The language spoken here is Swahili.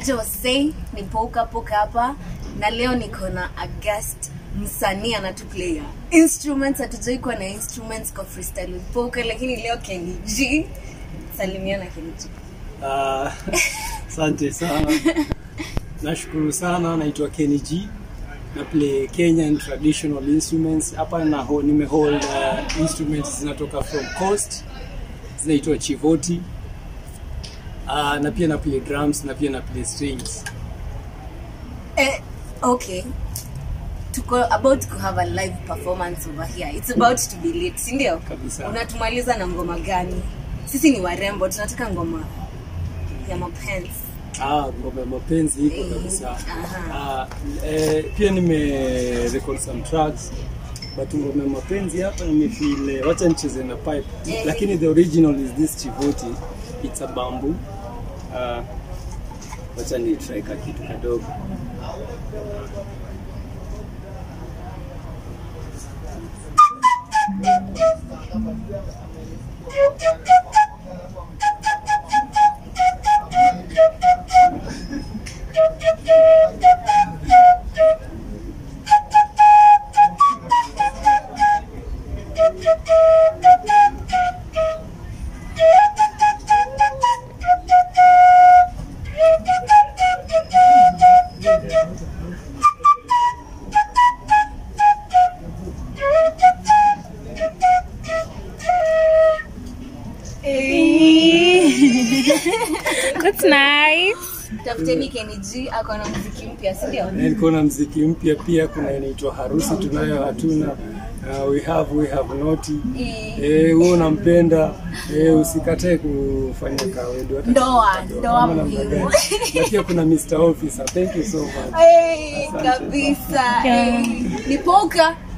aje wasei ni poka poka hapa na leo niko na a guest msanii anatuplaya instruments hatujai kuwa na instruments kwa freestyle with poka lakini leo Kenny G salimiana Kenny G Ah, Asante sana, nashukuru sana. Naitwa Kenny G, na play Kenyan traditional instruments hapa na ho, nimehold uh, instruments zinatoka from coast zinaitwa chivoti uh, na pia na play drums na pia na play strings. eh, okay tuko about to have a live performance over here it's about to be late si ndio Kabisa. unatumaliza na ngoma gani sisi ni warembo tunataka ngoma ya mapenzi Ah, ngoma ya mapenzi iko kabisa. Aha. Ah, eh, pia nime record some tracks but ngoma ya mapenzi hapa nimefeel eh, wacha nicheze na pipe Eh. lakini the original is this chivoti it's a bamboo uh, wacha ni try ka kitu kadogo That's nice. tafuteni Kenny G ako na muziki mpya si ndio Na niko na mziki mpya pia kuna inaitwa harusi tunayo hatuna uh, we have we have not Eh, eh wewe unampenda eh usikatae kufanya kawedo hata Ndoa, kama ndoa namna muhimu. gani. na pia kuna Mr Officer thank you so much Hey, Asante. kabisa Yeah. hey. ni poka